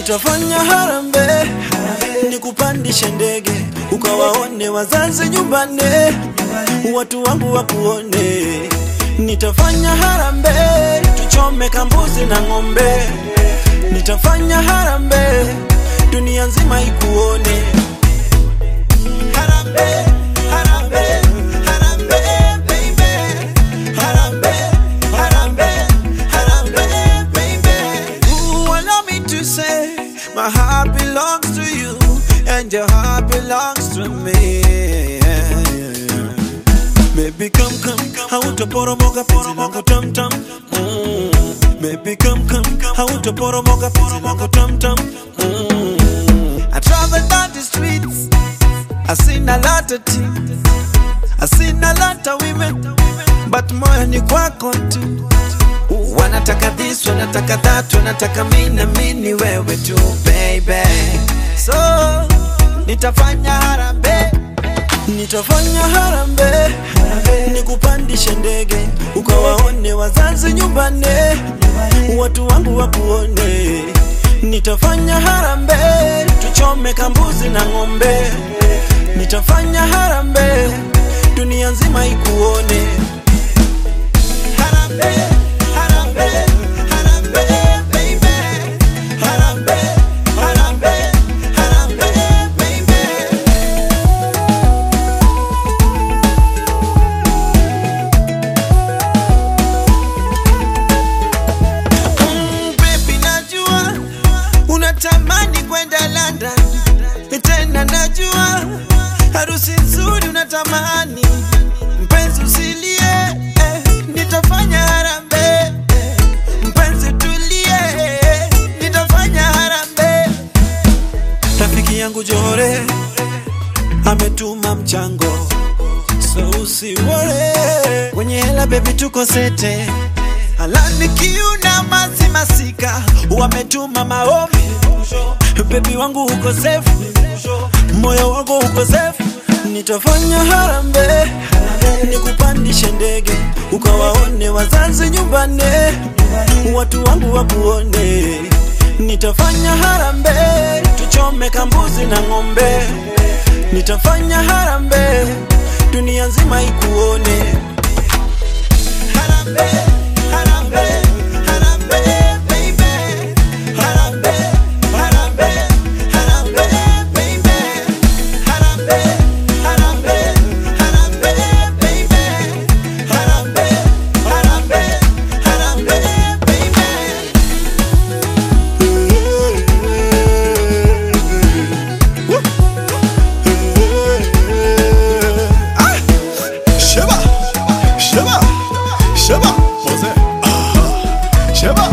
Nitafanya harambee, nikupandishe ndege, ukawaone wazazi nyumbani, watu wangu wakuone. Nitafanya harambee, tuchome kambuzi na ng'ombe. Nitafanya harambee, dunia nzima ikuone. Harambee, harambee, harambee, baby. Harambee, harambee, harambee, baby. Ooh, allow me to say, my heart belongs to you, and your heart belongs to me. Baby, come, come, hautaporomoka penzi langu tam tam. Mm. Baby, come, come, hautaporomoka penzi langu tam tam. Mm. I travel down the streets, I seen a lot of things, I seen a lot of women, but moyo ni kwako tu. Wanataka this, wanataka that, wanataka mimi na mimi ni wewe tu baby. So nitafanya harambee, nitafanya harambee, nikupandishe ndege, ukawaone wazazi nyumbani, watu wangu wakuone. Nitafanya harambee, tuchome kambuzi na ng'ombe. Nitafanya harambee, dunia nzima ikuone. Harambee, harambee, harambee, baby. Harambee, harambee, harambee, baby. Mm, baby, najua unatamani kwenda London, tena najua harusi nzuri unatamani. Mpenzi usilie, eh, nitafanya harambee. eh, Mpenzi tulie, eh, nitafanya harambee. Rafiki yangu Jore ametuma mchango, so usiwore. Kwenye hela baby, tuko sete Alani kiuna masi masika wametuma maombi bebi wangu uko safe moyo wangu uko safe nitafanya harambee nikupandishe ndege ukawaone wazazi nyumbani watu wangu wakuone nitafanya harambee tuchome kambuzi na ng'ombe nitafanya harambee dunia nzima ikuone Harambee, harambee, harambee, baby. Harambee, harambee, harambee, baby. Harambee, harambee, harambee, baby. Harambee, harambee, harambee, baby. Sheba, Sheba, Sheba, Jose, ah, Sheba,